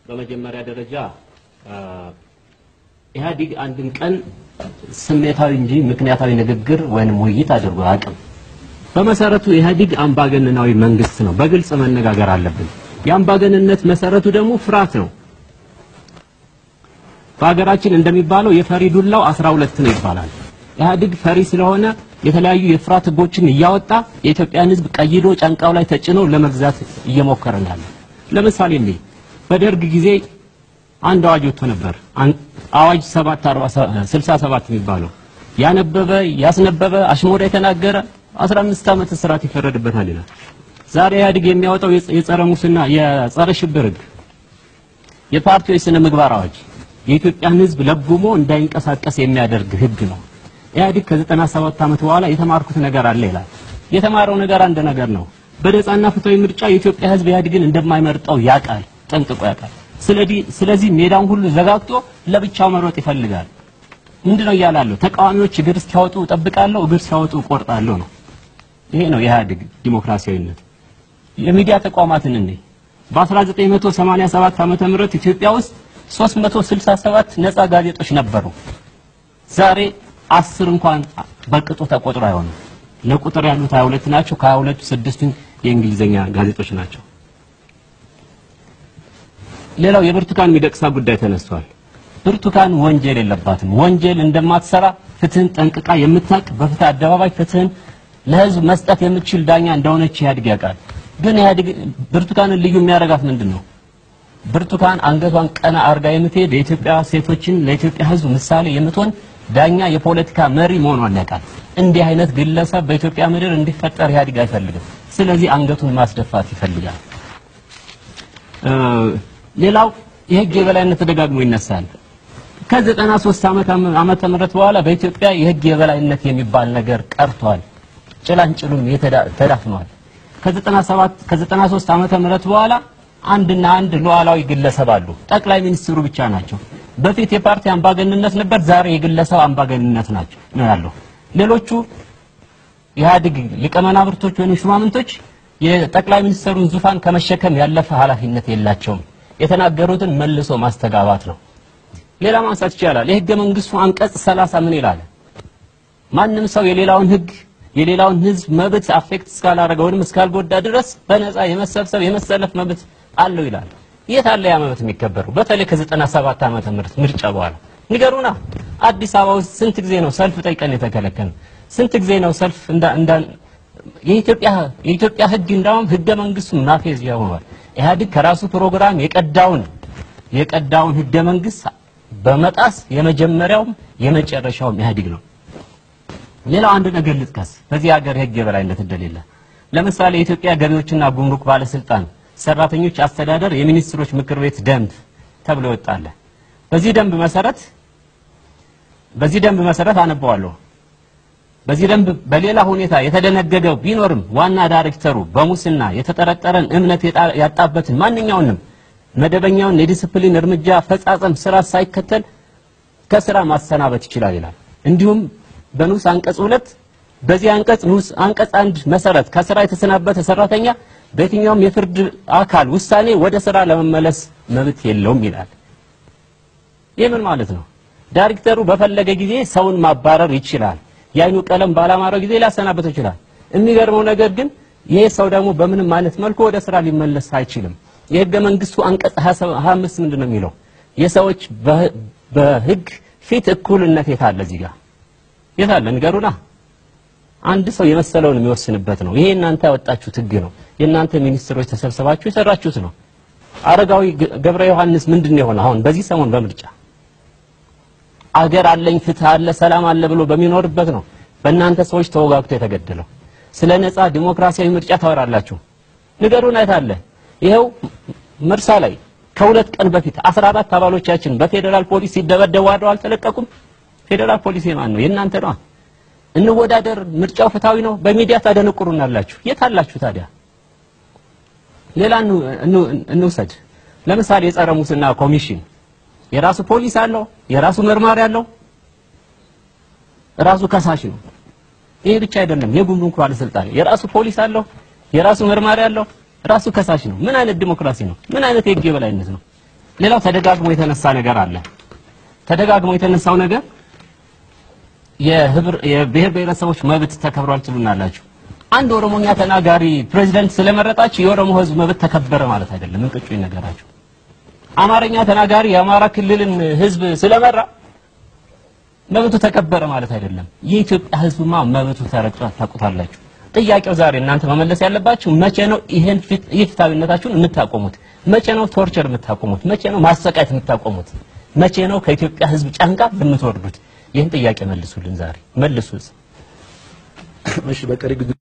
በመጀመሪያ ደረጃ ኢህአዲግ አንድም ቀን ስሜታዊ እንጂ ምክንያታዊ ንግግር ወይንም ውይይት አድርጎ አያውቅም። በመሰረቱ ኢህአዲግ አምባገነናዊ መንግስት ነው። በግልጽ መነጋገር አለብን። የአምባገንነት መሰረቱ ደግሞ ፍርሃት ነው። በሀገራችን እንደሚባለው የፈሪ ዱላው 12 ነው ይባላል። ኢህአዲግ ፈሪ ስለሆነ የተለያዩ የፍርሃት ህጎችን እያወጣ የኢትዮጵያን ህዝብ ቀይዶ ጫንቃው ላይ ተጭኖ ለመግዛት እየሞከረ ነው ያለው። ለምሳሌ እንዴ በደርግ ጊዜ አንድ አዋጅ ወጥቶ ነበር። አዋጅ 767 የሚባለው ያነበበ ያስነበበ አሽሞዳ የተናገረ 15 ዓመት እስራት ይፈረድበታል ይላል። ዛሬ ኢህአዲግ የሚያወጣው የጸረ ሙስና የጸረ ሽብር ህግ የፓርቲዎች ስነ ምግባር አዋጅ የኢትዮጵያን ህዝብ ለጉሞ እንዳይንቀሳቀስ የሚያደርግ ህግ ነው። ኢህአዲግ ከ97 ዓመት በኋላ የተማርኩት ነገር አለ ይላል። የተማረው ነገር አንድ ነገር ነው። በነጻና ፍትሃዊ ምርጫ የኢትዮጵያ ህዝብ ኢህአዲግን እንደማይመርጠው ያውቃል፣ ጠንቅቆ ያውቃል። ስለዚህ ስለዚህ ሜዳውን ሁሉ ዘጋግቶ ለብቻው መሮጥ ይፈልጋል። ምንድነው እያላለሁ? ተቃዋሚዎች እግር እስኪያወጡ እጠብቃለሁ፣ እግር ሲያወጡ እቆርጣለሁ ነው። ይሄ ነው የኢህአዲግ ዲሞክራሲያዊነት። የሚዲያ ተቋማትን እንዴ በ1987 ዓመተ ምህረት ኢትዮጵያ ውስጥ 367 ነፃ ጋዜጦች ነበሩ። ዛሬ አስር እንኳን በቅጡ ተቆጥሮ አይሆንም። ለቁጥር ያሉት 22 ናቸው። ከ22ቱ ስድስቱ የእንግሊዘኛ ጋዜጦች ናቸው። ሌላው የብርቱካን ሚደቅሳ ጉዳይ ተነስቷል። ብርቱካን ወንጀል የለባትም። ወንጀል እንደማትሰራ ፍትህን ጠንቅቃ የምታውቅ በፍትህ አደባባይ ፍትህን ለህዝብ መስጠት የምትችል ዳኛ እንደሆነች ኢህአዲግ ያውቃል። ግን ኢህአዲግ ብርቱካንን ልዩ የሚያደርጋት ምንድን ነው? ብርቱካን አንገቷን ቀና አርጋ የምትሄድ የኢትዮጵያ ሴቶችን ለኢትዮጵያ ህዝብ ምሳሌ የምትሆን ዳኛ፣ የፖለቲካ መሪ መሆኗን ያውቃል። እንዲህ አይነት ግለሰብ በኢትዮጵያ ምድር እንዲፈጠር ኢህአዲግ አይፈልግም። ስለዚህ አንገቱን ማስደፋት ይፈልጋል። ሌላው የህግ የበላይነት ተደጋግሞ ይነሳል። ከ93 ዓመት ዓመተ ምህረት በኋላ በኢትዮጵያ የህግ የበላይነት የሚባል ነገር ቀርቷል። ጭላንጭሉም ተዳፍኗል። ከ97 ከ93 ዓመተ ምህረት በኋላ አንድና አንድ ሉዓላዊ ግለሰብ አሉ። ጠቅላይ ሚኒስትሩ ብቻ ናቸው። በፊት የፓርቲ አምባገንነት ነበር፣ ዛሬ የግለሰብ አምባገንነት ናቸው ነው ያለው። ሌሎቹ ኢህአዲግ ሊቀመናብርቶች ወይም ሹማምንቶች የጠቅላይ ሚኒስትሩን ዙፋን ከመሸከም ያለፈ ኃላፊነት የላቸውም። የተናገሩትን መልሶ ማስተጋባት ነው። ሌላ ማንሳት ይቻላል። የህገ መንግስቱ አንቀጽ 30 ምን ይላል? ማንም ሰው የሌላውን ህግ የሌላውን ህዝብ መብት አፌክት እስካላደረገ ወይም እስካልጎዳ ድረስ በነፃ የመሰብሰብ የመሰለፍ መብት አለው ይላል። የት አለ ያ መብት የሚከበረው? በተለይ ከ97 ዓመተ ምህረት ምርጫ በኋላ ንገሩና። አዲስ አበባ ውስጥ ስንት ጊዜ ነው ሰልፍ ጠይቀን የተከለከለ? ስንት ጊዜ ነው ሰልፍ እንዳ እንዳ የኢትዮጵያ የኢትዮጵያ ህግ እንዳውም ህገ መንግስቱ ማፌዝያ ሆኗል። ኢህአዲግ ከራሱ ፕሮግራም የቀዳውን የቀዳውን ህገ መንግስት በመጣስ የመጀመሪያውም የመጨረሻውም ኢህአዲግ ነው። ሌላው አንድ ነገር ልጥቀስ። በዚህ ሀገር የህግ የበላይነት እንደሌለ ለምሳሌ የኢትዮጵያ ገቢዎችና ጉምሩክ ባለስልጣን ሰራተኞች አስተዳደር የሚኒስትሮች ምክር ቤት ደንብ ተብሎ ይወጣል። በዚህ ደንብ መሰረት በዚህ ደንብ መሰረት አነበዋለሁ። በዚህ ደንብ በሌላ ሁኔታ የተደነገገው ቢኖርም ዋና ዳይሬክተሩ በሙስና የተጠረጠረን እምነት ያጣበትን ማንኛውንም መደበኛውን የዲስፕሊን እርምጃ አፈጻጸም ስራ ሳይከተል ከስራ ማሰናበት ይችላል ይላል። እንዲሁም በንዑስ አንቀጽ ሁለት በዚህ አንቀጽ ንዑስ አንቀጽ አንድ መሰረት ከስራ የተሰናበተ ሰራተኛ በየትኛውም የፍርድ አካል ውሳኔ ወደ ስራ ለመመለስ መብት የለውም ይላል። ይህ ምን ማለት ነው? ዳይሬክተሩ በፈለገ ጊዜ ሰውን ማባረር ይችላል። የአይኑ ቀለም ባላማረው ጊዜ ሊያሰናበተው ይችላል። የሚገርመው ነገር ግን ይሄ ሰው ደግሞ በምንም አይነት መልኩ ወደ ስራ ሊመለስ አይችልም። የህገ መንግስቱ አንቀጽ 25 ምንድን ነው የሚለው? የሰዎች በህግ ፊት እኩልነት የታለ እዚህ ጋር የታለ? ንገሩና። አንድ ሰው የመሰለውን የሚወስንበት ነው። ይሄ እናንተ ያወጣችሁት ህግ ነው። የእናንተ ሚኒስትሮች ተሰብስባችሁ የሰራችሁት ነው። አረጋዊ ገብረ ዮሐንስ ምንድን ነው የሆነ አሁን በዚህ ሰሞን በምርጫ አገር አለኝ ፍትህ አለ ሰላም አለ ብሎ በሚኖርበት ነው በእናንተ ሰዎች ተወጋግቶ የተገደለው። ስለ ነፃ ዲሞክራሲያዊ ምርጫ ታወራላችሁ። ንገሩን የት አለ? ይኸው መርሳ ላይ ከሁለት ቀን በፊት 14 አባሎቻችን በፌዴራል ፖሊስ ሲደበደቡ አድረው አልተለቀቁም። ፌዴራል ፖሊስ የማን ነው? የእናንተ ነው። እንወዳደር፣ ምርጫው ፍትሃዊ ነው፣ በሚዲያ ታደነቁሩናላችሁ። የት አላችሁ ታዲያ? ሌላ እንውሰድ። ለምሳሌ የጸረ ሙስና ኮሚሽን የራሱ ፖሊስ አለው፣ የራሱ መርማሪ አለው፣ ራሱ ከሳሽ ነው። ይሄ ብቻ አይደለም። የጉምሩክ ባለስልጣን የራሱ ፖሊስ አለው፣ የራሱ መርማሪ አለው፣ ራሱ ከሳሽ ነው። ምን አይነት ዲሞክራሲ ነው? ምን አይነት የህግ የበላይነት ነው? ሌላው ተደጋግሞ የተነሳ ነገር አለ። ተደጋግሞ የተነሳው ነገር የህብር የብሔር ብሔረሰቦች መብት ተከብሯል ትሉናላችሁ። አንድ ኦሮሞኛ ተናጋሪ ፕሬዚደንት ስለመረጣችሁ የኦሮሞ ህዝብ መብት ተከበረ ማለት አይደለም። እንቅጩ ይነገራችሁ። አማርኛ ተናጋሪ የአማራ ክልልን ህዝብ ስለመራ መብቱ ተከበረ ማለት አይደለም። የኢትዮጵያ ህዝብማ መብቱ ተረግጧል፣ ታውቁታላችሁ። ጥያቄው ዛሬ እናንተ መመለስ ያለባችሁ መቼ ነው ይሄን ፍትሃዊነታችሁን የምታቆሙት? መቼ ነው ቶርቸር የምታቆሙት? መቼ ነው ማሰቃየት የምታቆሙት? መቼ ነው ከኢትዮጵያ ህዝብ ጫንቃ የምትወርዱት? ይህን ጥያቄ መልሱልን። ዛሬ መልሱ። እሺ በቀሪ ጊዜ